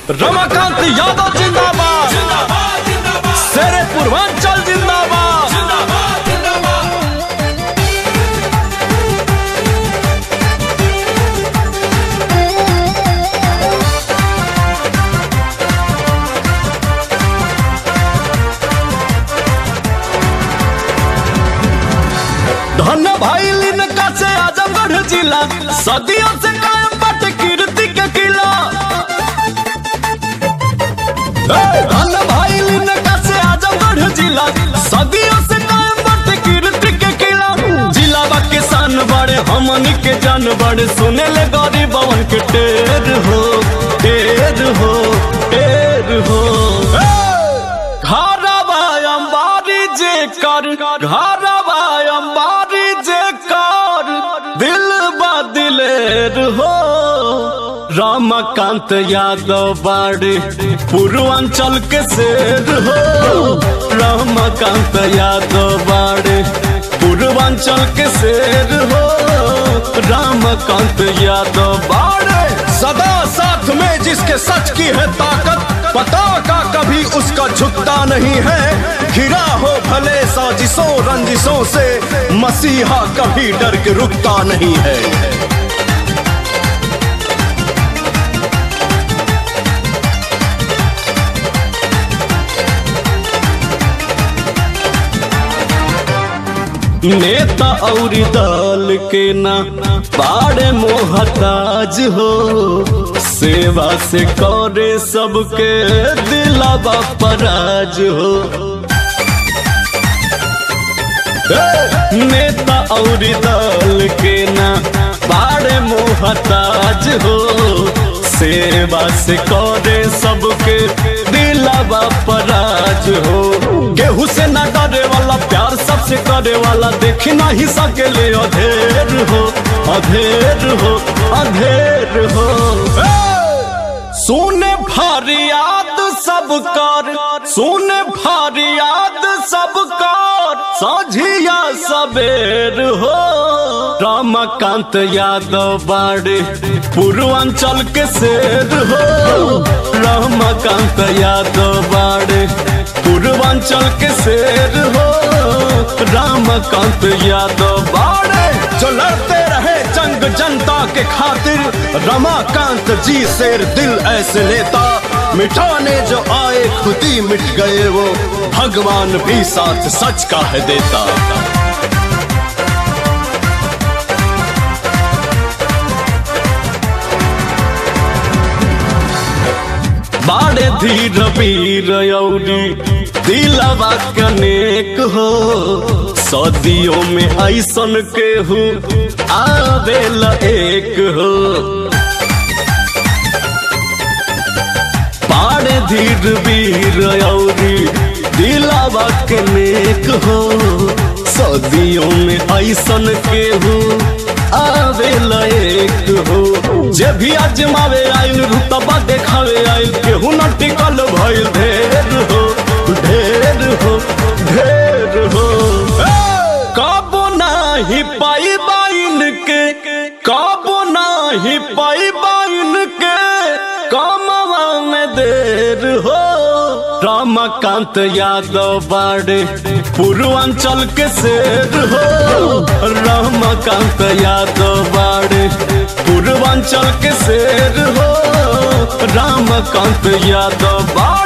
रमाकांत यादव जिंदाबाद शेरे पूर्वांचल जिंदाबाद धन भाई लिनका से आजमगढ़ जिला सदियों से कायम बट कीर्ति के किला ए, धन भाई लिनका से आजमगढ़ जिला सदियों से कायम बट कीर्ति के किला जिला बा किसान बड़े हमन के जान बड़े सुने ले गरीब बवन के टेर हो टेर हो टेर हो ए, घरवा अंबारी जे कर घरवा अंबारी जे कर दिल बदिलेर हो रामकांत यादव बाड़े पूर्वांचल के शेर हो रामकांत यादव बाड़े पूर्वांचल के शेर हो रामकांत यादव बाड़े सदा साथ में जिसके सच की है ताकत पता का कभी उसका झुकता नहीं है घिरा हो भले साजिशों रंजिशों से मसीहा कभी डर के रुकता नहीं है नेता और दल के ना बाड़े मोहताज हो सेवा से करे सबके दिलावा पराज हो ए, नेता और दल के ना बाड़े मोहताज हो सेवा से करे सबके दिलावा पराज हो गेहूं से ना डरे वाला प्यार सबसे करे वाला देख नहीं सकेले अधेर हो अधेर हो अधेर हो ए! सुने फरियाद सब कर सुने फरियाद सब कर साझिया सबेर हो रामकांत यादव बाड़े पूर्वांचल के शेर हो रामकांत यादव बाड़े पूर्वांचल के शेर हो रामकांत यादव बाड़े जो लड़ते रहे जंग जनता के खातिर रमाकांत जी शेर दिल ऐसे नेता मिटाने जो आए खुद ही मिट गए वो भगवान भी साथ सच का है देता बाड़े धीर वीर यौरी दिलवा कनेक हो सदियों में ऐसन केहू आवेल एक हो बाड़े धीर वीर यौरी दिलवा कनेक हो सदियों में ऐसन केहू आवेल एक हो जे भी अजमावे आइल रुतबा देखावे आइल केहू न टिकल भइल ढेर हो ढेर हो ढेर हो कबो नाही पाई बाइन के कबो नाही पाई बाइन के कमवा में देर हो रामकांत यादव बाड़े पूर्वांचल के शेर हो रामकांत यादव बाड़े पूर्वांचल के शेर हो रामकांत यादव बाड़े